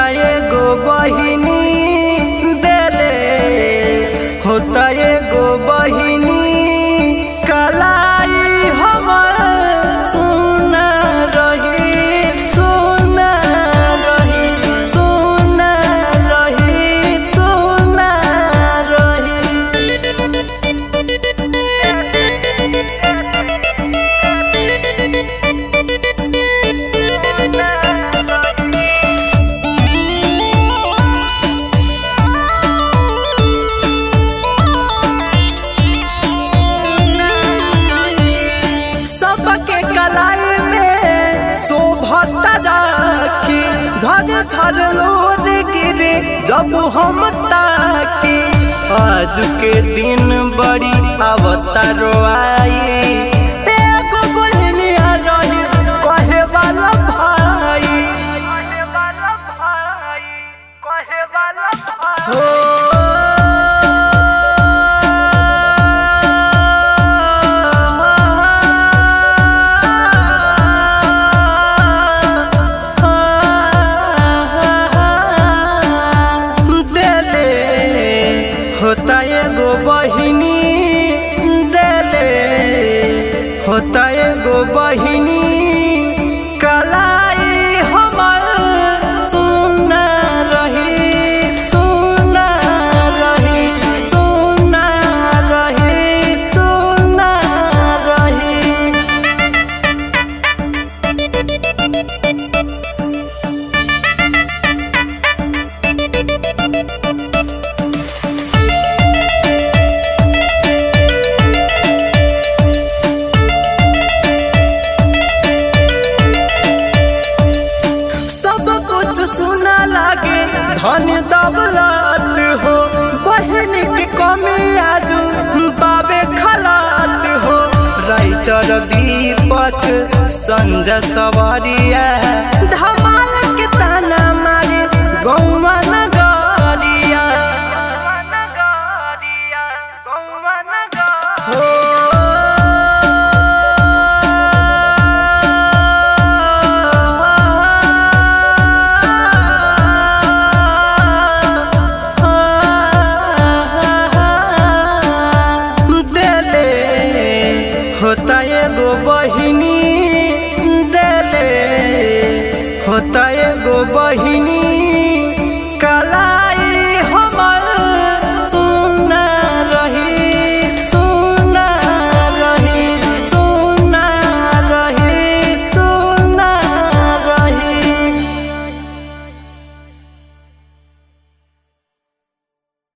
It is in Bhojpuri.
एगो बहिनी देले होता एगो बहिनी कलाई हमर सुना रही सुना रही सुना रही सुना रही सबके कलाई में शोभता राखी झर झर लोर गिरे जब हम ताकी आज के दिन बड़ी अवतारो आई एगो बहनिया रही कहे वाला भाई देले होता एगो बहिनी देले होता एगो बहिनी कलाई हमर सुना रही सुना रही सुना रही सुना रही सब कुछ सुना लागे धन दौलत हो बहन की कमी आजू बाबे खलात हो राइटर दीपक संजय सवारिया धमाल के ताना मारे गौवा नगरिया देले होता एगो बहिनी देले होता एगो बहिनी